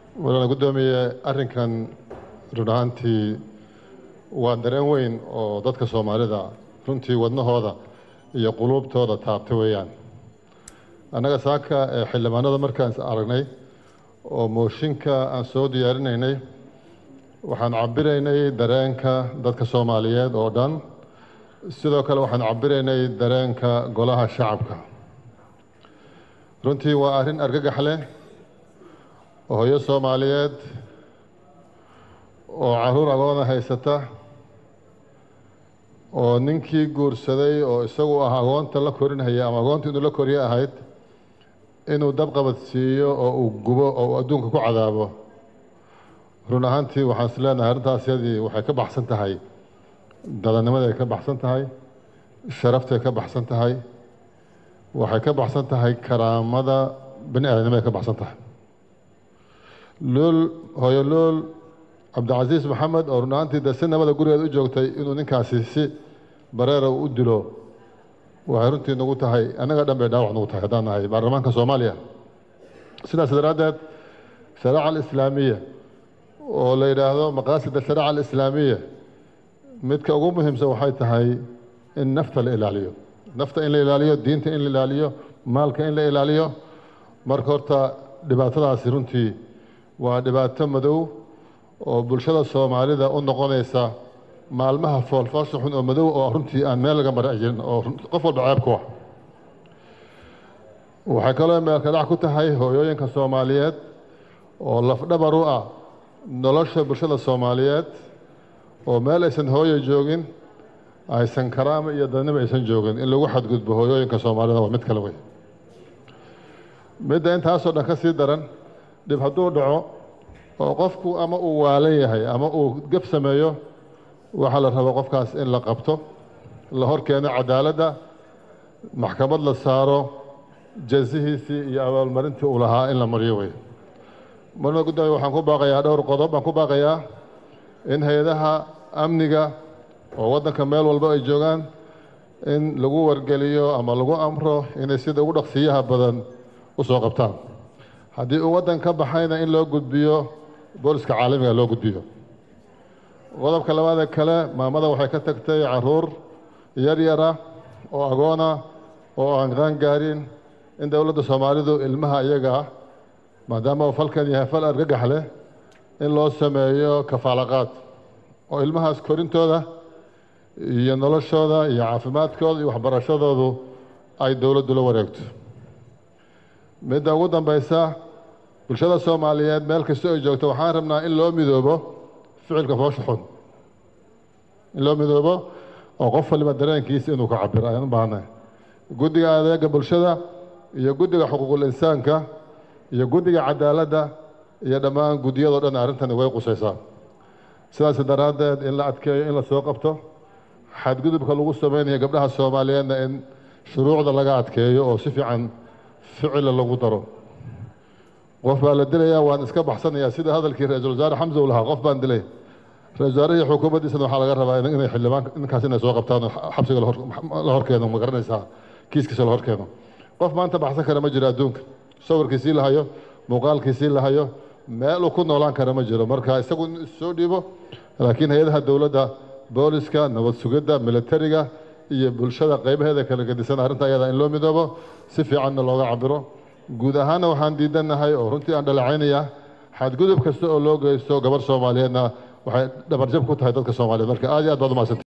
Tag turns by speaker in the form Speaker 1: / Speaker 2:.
Speaker 1: walaal guddoomiye arrinkan run ahaantii waa dareen weyn oo dadka soomaalida runtii wadnahooda iyo quluubtooda taabta weeyaan annaga saaka ee xildhibaanada markaan is aragnay oo mooshinka aan soo diyaarinaynay waxaan cabiraynay dareenka dadka soomaaliyeed oo dhan sidoo kale waxaan cabiraynay dareenka golaha shacabka runtii waa arrin argagax leh oo hooyo soomaaliyeed oo caruur agoona haysata oo ninkii guursaday oo isagu ah agoonta la korinhaya ama agoonta inuu la koriyo ahayd inuu dabqabad siiyo oo uu gubo oo uu adduunka ku cadaabo run ahaantii waxaan is leenahay arrintaas yadii waxay ka baxsan tahay dadanimaday ka baxsan tahay sharaftay ka baxsan tahay waxay ka baxsan tahay karaamada bani aadamnimaday ka baxsan tahay luul hooyo luul cabdicasiis maxamed oo run ahaantii de si nabada gurigeeda u joogtay inuu ninkaasi si bareera u dilo waxay runtii nagu tahay annaga dhan bay dhaawac nagu tahay haddaan nahay baarlamaanka soomaaliya sidaas daraaddeed shariica alislaamiya oo la yidhaahdo maqaasida shariica alislaamiya midka ugu muhiimsan waxay tahay in nafta la ilaaliyo nafta in la ilaaliyo diinta in la ilaaliyo maalka in la ilaaliyo marka horta dhibaatadaasi runtii waa dhibaato madow oo bulshada soomaalida u noqonaysa maalmaha foolfoosha xun oo madow oo runtii aan meel laga mara jirin oo qof walba ceeb ku ah waxay kaloo meelka dhac ku tahay hooyooyinka soomaaliyeed oo lafdhabar u ah nolosha bulshada soomaaliyeed oo meel aysan hooyo joogin aysan karaama iyo dadnimo aysan joogin in lagu xadgudbo hooyooyinka soomaalida waa mid kale wey midda intaasoo dhan ka sii daran dhib hadduu dhaco oo qofku ama uu waalan yahay ama uu gef sameeyo waxaa la raba qofkaas in la qabto la hor keeno cadaaladda maxkamad la saaro jazihiisii iyo abaalmarintii uu lahaa in la mariyo wey marna guddoomiye waxaan ku baaqayaa dhowr qodob baan ku baaqayaa in hay-adaha amniga oo waddanka meel walba ay joogaan in lagu wargeliyo ama lagu amro inay sida ugu dhaqsiyaha badan u soo qabtaan haddii uu waddan ka baxayna in loo gudbiyo booliska caalamiga loo gudbiyo qodobka labaadee kale maamada waxay ka tagtay caruur yar yara oo agoona oo aan qaan gaarin in dowladda soomaalidu ilmaha iyaga ah maadaama uu falkan yahay fal argagax leh in loo sameeyo kafaalaqaad oo ilmahaas korintooda iyo noloshooda iyo caafimaadkooda iyo waxbarashadoodu ay dowladdu la wareegto midda ugu dambaysa bulshada soomaaliyeed meel kasta ay joogto waxaan rabnaa in loo midoobo ficilka foosha xun in loo midoobo oo qof waliba dareenkiisa inuu ka cabiro ayaan u baahnay guddiga adeega bulshada iyo guddiga xuquuqul insaanka iyo guddiga cadaaladda iyo dhammaan guddiyadoo dhan arrintani way qusaysaa sidaas daraaddeed in la adkeeyo in la soo qabto xadgudubka lagu samaynayo gabdhaha soomaaliyeedna in shuruucda laga adkeeyo oo si fiican ficila lagu daro qof baa la dilayaa waan iska baxsanayaa sida hadalkii ra-iisul wasaare xamsa uu lahaa qof baan dilay ra-isul wasaarihii xukuumaddiisana waxaa laga rabaa inay xildhibaan ninkaas inay soo qabtaan xabsiga la horkeeno ma garanaysaa kiiskiisa la horkeeno qof maanta baxsan kara ma jiro adduunka sawirkiisii la hayo muuqaalkiisii la hayo meel uu ku noolaan kara ma jiro marka isagu in soo dhiibo laakiin hay-adaha dowladda booliska nabad sugidda militariga iyo bulshada qaybaheeda kala gedisan arrinta ayada in loo midoobo si fiicanna looga cabiro guud ahaanna waxaan diidannahay oo runtii aan dhaleecaynayaa xadgudub kasta oo loo geysto gabarh soomaaliyeedna waxay dhabarjab ku tahay dadka soomaaliyeed marka aad iyo aad baad umahadsantay